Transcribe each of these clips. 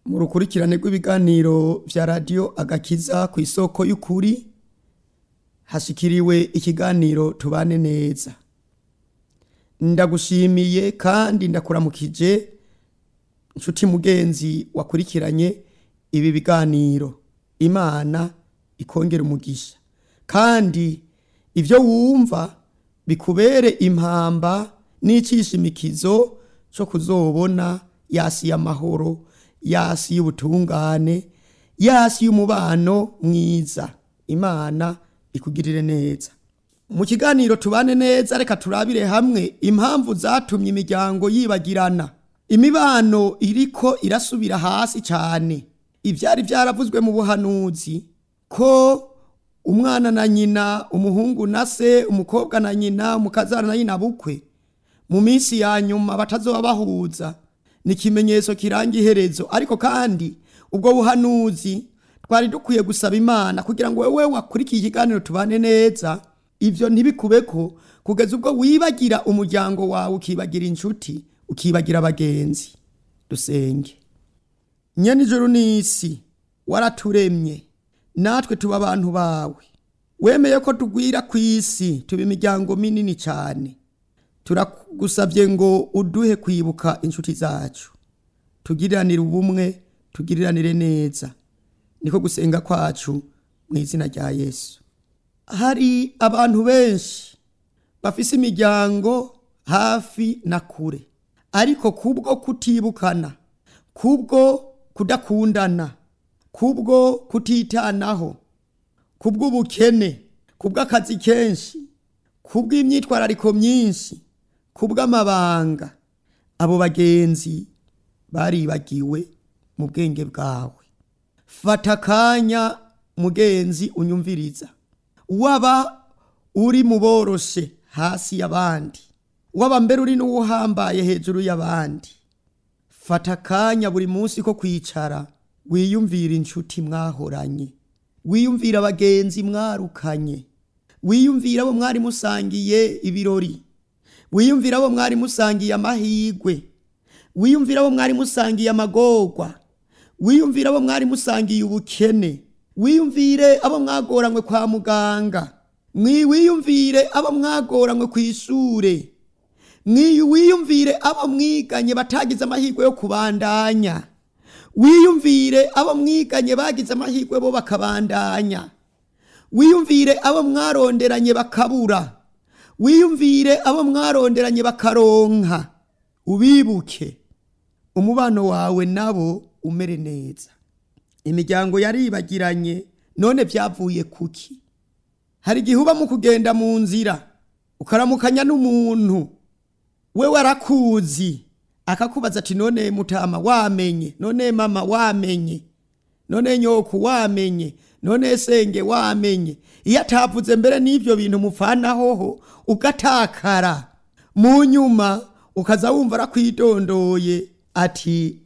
mu rukurikirane rw'ibiganiro vya radiyo agakiza ku isoko y'ukuri hashikiriwe ikiganiro tubane neza ndagushimiye kandi ndakuramukije nshuti mugenzi wakurikiranye ibi biganiro imana ikongera umugisha kandi ibyo wumva bikubere impamba n'icishimikizo cyo kuzobona yasi y'amahoro yasi y'ubutungane yasi y'umubano mwiza imana ikugirire neza mu kiganiro tubane neza reka turabire hamwe impamvu zatumye imiryango yibagirana imibano iriko irasubira hasi cyane ibyari byaravuzwe mu buhanuzi ko umwana na nyina umuhungu na se umukobwa na nyina umukazana na nyina bukwe mu minsi ya nyuma batazoba bahuza ni ikimenyetso kiranga iherezo ariko kandi ubwo buhanuzi twari dukwiye gusaba imana kugira ngo wowe wakurikiye ikiganiro tubane neza ibyo ntibikubeko kugeza ubwo wibagira umuryango wawe ukibagira inshuti ukibagira abagenzi dusenge nyene ijuru n'isi waraturemye natwe tuba abantu bawe wemeye ko tugwira ku isi tuba imiryango minini cyane turagusabye ngo uduhe kwibuka inshuti zacu tugiriranire ubumwe tugiriranire neza niko gusenga kwacu mu izina rya yesu hari abantu benshi bafise imiryango hafi na kure ariko kubwo kutibukana kubwo kudakundana kubwo kutitanaho kubw'ubukene kubw'akazi kenshi kubw'imyitwarariko myinshi kubw'amabanga abo bagenzi baribagiwe mu bwenge bwawe fata akanya mugenzi unyumviriza waba uri mu boroshe hasi y'abandi waba mbere uri n'uwuhambaye hejuru y'abandi fata akanya buri munsi ko kwicara wiyumvira inshuti mwahoranye wiyumvira abagenzi mwarukanye wiyumvira abo mwari musangiye ibirori wiyumvira abo mwari musangiye amahigwe wiyumvira abo mwari musangiye amagorwa wiyumvira abo mwari musangiye ubukene wiyumvire abo mwagoranywe kwa muganga wiyumvire abo mwagoranywe ku ishure wiyumvire abo mwiganye batagize amahirwe yo kubandanya wiyumvire abo mwiganye bagize amahirwe bo bakabandanya wiyumvire abo mwaronderanye bakabura wiyumvire abo mwaronderanye bakaronka ubibuke umubano wawe nabo umere neza imiryango yaribagiranye none byavuye kuki hari igihe uba mu kugenda mu nzira ukaramukanya n'umuntu we warakuzi akakubaza ati none mutama wamenye none mama wamenye none nyoku wamenye none senge wamenye iyo atavuze mbere n'ibyo bintu mupfanahoho ugatakara mu nyuma ukaza wumva arakwidondoye ati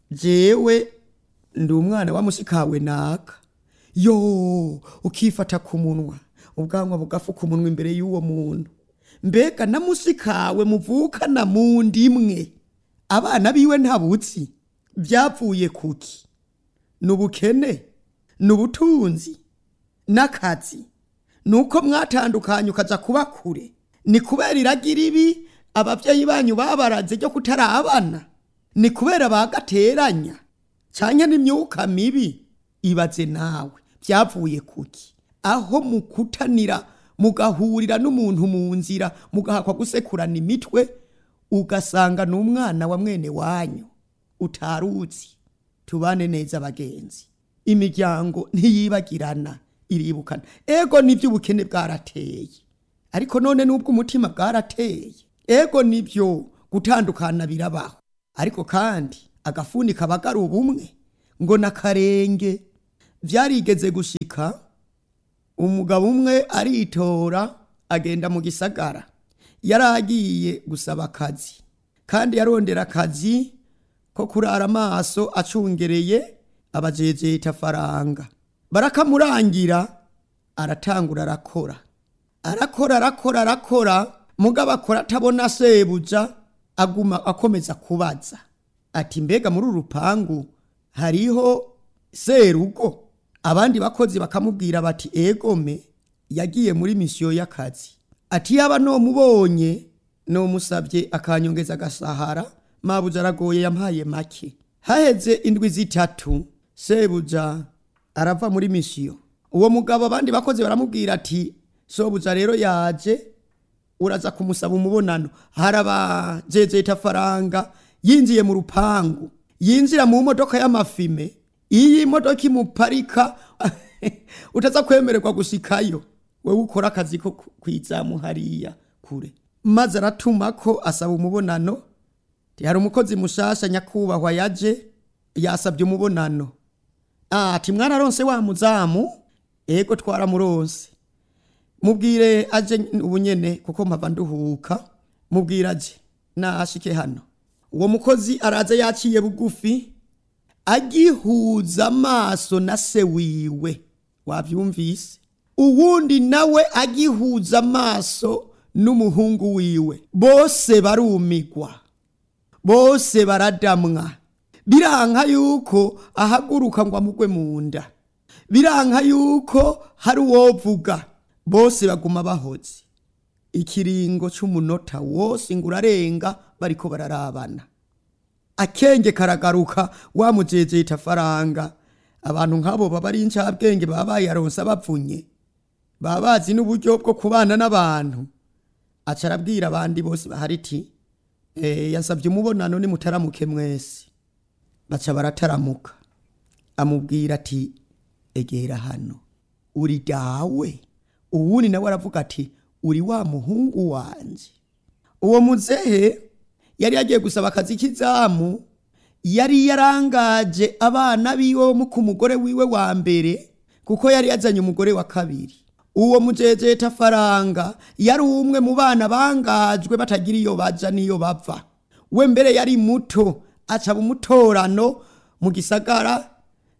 jewe ndi umwana wa musikawe naka yo ukifata ku munwa ubwanwa bugafuka umunwa imbere y'uwo muntu mbega na musikawe muvukana mu ndimwe abana biwe ntabutsi byavuye kuki ni ubukene ni ubutunzi n'akazi ni uko mwatandukanye ukaza kuba kure ni kubera iragira ibi ababyeyi banyu babaraze ryo kutarabana ni kubera bagateranya cyane n'imyuka mibi ibaze nawe byavuye kuki aho mukutanira mugahurira n'umuntu mu nzira mugahakwa gusekurana imitwe ugasanga ni umwana wa mwene wanyu utaruzi tubane neza abagenzi imiryango ntiyibagirana iribukana ego nibyo ubukene bwarateye ariko none n'ubwo umutima bwarateye ego nibyo gutandukana birabaho ariko kandi agafuni kabagara ubumwe ngo n'akarenge byarigeze gushika umugabo umwe aritora agenda mu gisagara yari agiye gusaba akazi kandi yarondera akazi ko kurara amaso acungereye abajejeta faranga barakamurangira aratangura arakora arakora arakora arakora mugabo akora atabona sebuja aguma akomeza kubaza ati mbega muri uru rupangu hariho serugo abandi bakozi bakamubwira bati egome yagiye muri misiyo y'akazi ati yaba nomubonye nomusabye akanyongeza agasahara mabuja aragoye yampaye make haheze indwi zitatu sebuja arava muri misiyo uwo mugabo abandi bakozi baramubwira ati sobuja rero yaje uraza kumusaba umubonano harabajejeta faranga yinjiye mu rupangu yinjira mu modoka y'amafime iyi modoka imuparika utaza kwemererwa gushikayo wewe ukora akazi ko kwizamu hariya kure maze aratuma ko asaba umubonano hari umukozi mushasha nyakubahwa yaje yasabye umubonano ati mwararonse wa muzamu ego twaramuronse mubwire aje ubunyene kuko mpava nduhuka mubwire aje nashike hano uwo mukozi araza yaciye bugufi agihuza amaso na se wiwe wabyumvise uwundi nawe agihuza amaso n'umuhungu wiwe bose barumigwa bose baradamwa biranka yuko ahaguruka ngo amugwe mu nda biranka yuko hari uwovuga bose baguma bahoze ikiringo c'umunota wose ngo urarenga bariko bararabana akenge karagaruka wamujejeta faranga abantu nk'abo baba ari incabwenge baba bayaronsa bavunye baba bazi n'uburyo bwo kubana n'abantu aca arabwira abandi bose bahari iti e, yasabye umubonano nimutaramuke mwese baca barataramuka amubwira ati egera hano uri dawe uwundi nawe aravuga ati uri wa muhungu wanje uwo muzehe yari yagiye gusaba akazi k'izamu yari yarangaje abana biwe bo ku mugore wiwe wa mbere kuko yari yazanye umugore wa kabiri uwo mujejeta faranga yari umwe mu bana bangajwe batagira iyo baja n'iyo bava we mbere yari muto acaba umutorano mu gisagara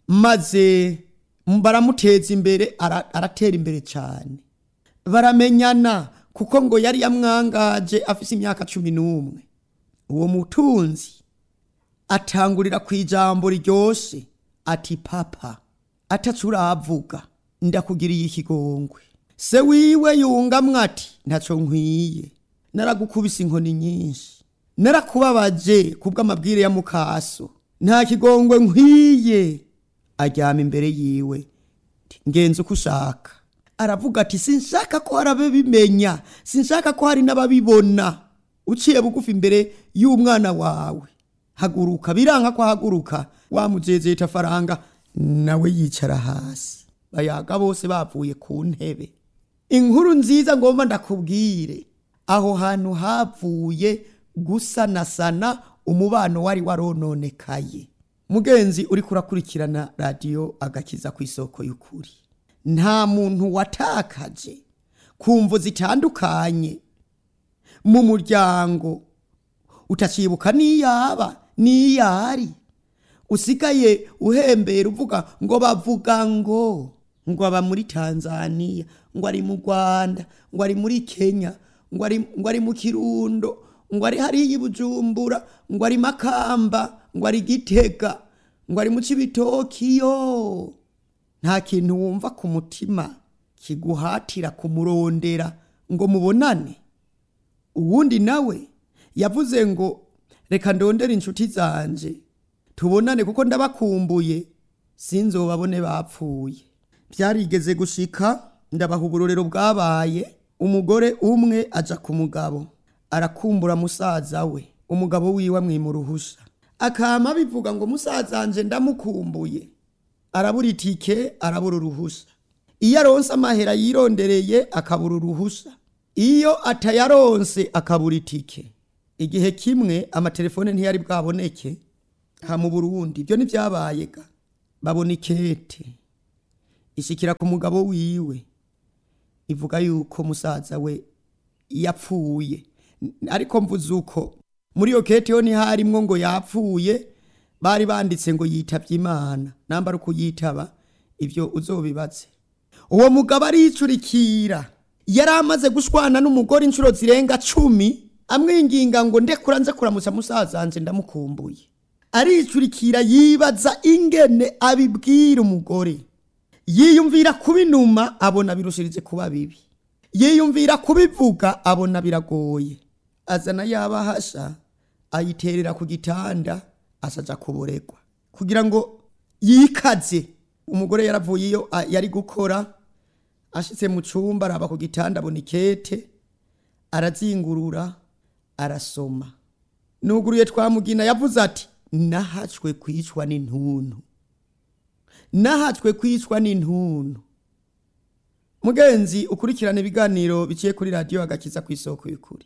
maze baramuteza imbere aratera imbere cyane baramenyana kuko ngo yari yamwangaje afise imyaka cumi n'umwe uwo mutunzi atangurira ku ijambo ryoshe ati papa atacu uravuga ndakugiriye ikigongwe se wiwe yungamwe ati ntacyo nkwiye naragukubise inkoni nyinshi narakubabaje kubw'amabwire ya mukaso nta kigongwe nkwiye aryama imbere yiwe ngenzi uko ushaka aravuga ati sinshaka ko hari ababimenya sinshaka ko hari n'ababibona uciye bugufi imbere y'umwana wawe haguruka biranka ko haguruka wamujejeta faranga nawe yicara hasi bayaga bose bavuye ku ntebe inkuru nziza ngomba ndakubwire aho hantu havuye gusanasana umubano wari warononekaye mugenzi uri kurakurikirana radiyo agakiza ku isoko y'ukuri nta muntu watakaje ku mvu zitandukanye mu muryango utacibuka n'iyaba n'iyari usigaye uhembera uvuga ngo bavuga ngo ngo aba muri tanzania ngo ari mu rwanda ngo ari muri kenya ngo ari ngo ari mu kirundo ngo ari hariya i bujumbura ngo ari makamba ngo ari gitega ngo ari mu cibitokiyo nta kintu wumva ku mutima kiguhatira kumurondera ngo mubonane uwundi nawe yavuze ngo reka ndondere inshuti zanje tubonane kuko ndabakumbuye sinzobabone bapfuye byarigeze gushika ndabaha uburorero bwabaye umugore umwe aja ku mugabo arakumbura musaza we umugabo wiwe amwima uruhusha akama bivuga ngo musaza wanje ndamukumbuye arabura itike arabura uruhusha iyo aronse amahera yirondereye akabura uruhusha iyo atayaronse akabura itike igihe kimwe amatelefone ntiyari bwaboneke ha mu burundi ibyo ntibyabaye ga babona ikete ishikira ku mugabo wiwe ivuga yuko musaza we yapfuye ariko mvuze uko muri iyo kete yo ntiharimwo ngo yapfuye bari banditse ngo yitabye imana namba ari ukuyitaba ibyo uzobibaze uwo mugabo aricurikira yari amaze gushwana n'umugore inshuro zirenga cumi amwinginga ngo ndekura nze kuramutsa musaza wanje ndamukumbuye aricurikira yibaza ingene abibwira umugore yiyumvira kubinuma abona birushirije kuba bibi yiyumvira kubivuga abona biragoye azana yabahasha ayiterera ku gitanda asaja kuboregwa kugira ngo yikaze umugore yaravuye iyo a- yari gukora ashitse mu cumba araba ku gitanda abona ikete arazingurura arasoma nuguruye twamugina yavuze ati nahacwe kwicwa n'intuntu nahacwe kwicwa n'intuntu mugenzi ukurikirana ibiganiro biciye kuri radiyo agakiza ku isoko y'ukuri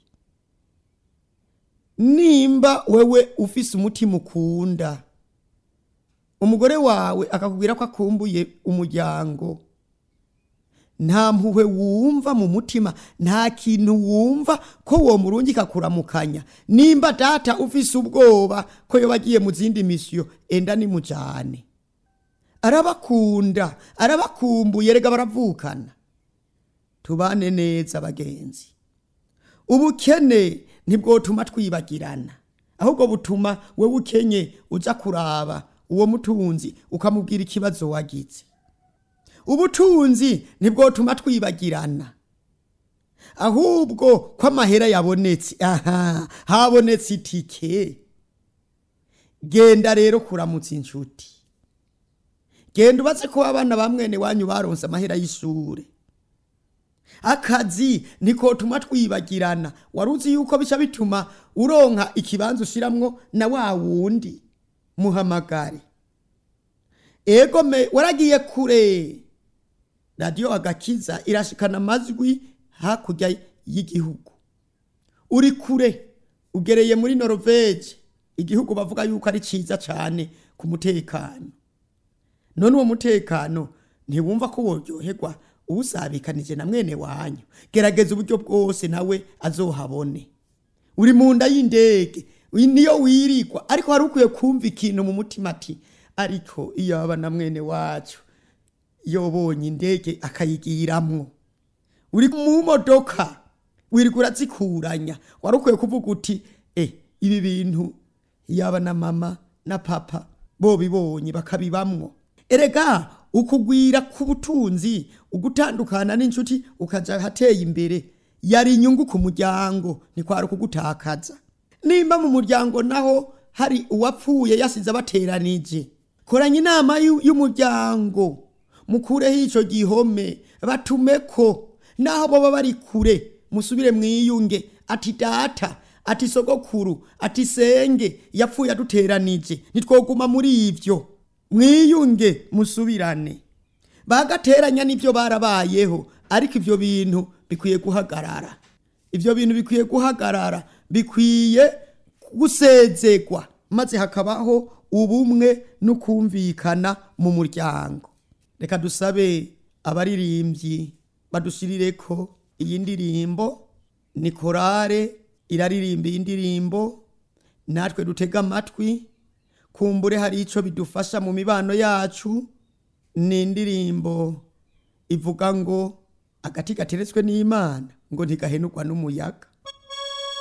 nimba wewe ufise umutima ukunda umugore wawe akakubwira ko akumbuye umuryango nta mpuhwe wumva mu mutima nta kintu wumva ko uwo murungika kuramukanya nimba data ufise ubwoba ko yoba agiye mu zindi misiyo enda nimujane arabakunda arabakumbuye rega baravukana tubane neza bagenzi ubukene ntibwotuma twibagirana ahubwo butuma wewe ukenye uja kuraba uwo mutunzi ukamubwira ikibazo wagize ubutunzi ntibwotuma twibagirana ahubwo ko amahera yabonetse aha habonetse itike genda rero kuramutsa inshuti genda ubaze ko abana ba mwene wanyu baronse amahera y'ishure akazi nikotuma twibagirana wari uzi yuko bica bituma uronka ikibanza ushiramwo na wa wundi muhamagare ego me waragiye kure radiyo agakiza irashikana amajwi hakurya y'igihugu uri kure ugereye muri norvege igihugu bavuga yuko ari ciza cane ku mutekano none uwo mutekano ntiwumva ko woryoherwa uwusabikanije na mwene wanyu gerageza uburyo bwose nawe azohabone uri mu nda y'indege uyi niyo wirigwa ariko hari ukwiye kumva ikintu mu mutima ati ariko iyo aba na mwene wacu yobonye indege akayigiramwo uri mu modoka wirirwa urazikuranya wari ukwiye kuvuga uti eh ibi bintu yaba na mama na papa bobibonye bakabibamwo erega ukugwira k'ubutunzi ugutandukana n'inshuti ukaja hateye imbere yari inyungu ku muryango ntikwari ukugutakaza nimba mu muryango naho hari uwapfuye yasize abateranije koranya inama y'u- y'umuryango mukureho ico gihome batumeko naho boba bari kure musubire mwiyunge ati data ati sogokuru ati senge yapfuye aduteranije ntitwoguma muri ivyo mwiyunge musubirane bagateranya n'ibyo barabayeho ariko ivyo bintu bikwiye guhagarara ivyo bintu bikwiye guhagarara bikwiye gusezegwa maze hakabaho ubumwe n'ukumvikana mu muryango reka dusabe abaririmbyi badushirireko iyi ndirimbo ni korale iraririmba iyi ndirimbo natwe dutega amatwi kumbure hari ico bidufasha mu mibano yacu ni indirimbo ivuga ngo agati gateretswe n'imana ngo ntigahenurwa n'umuyaga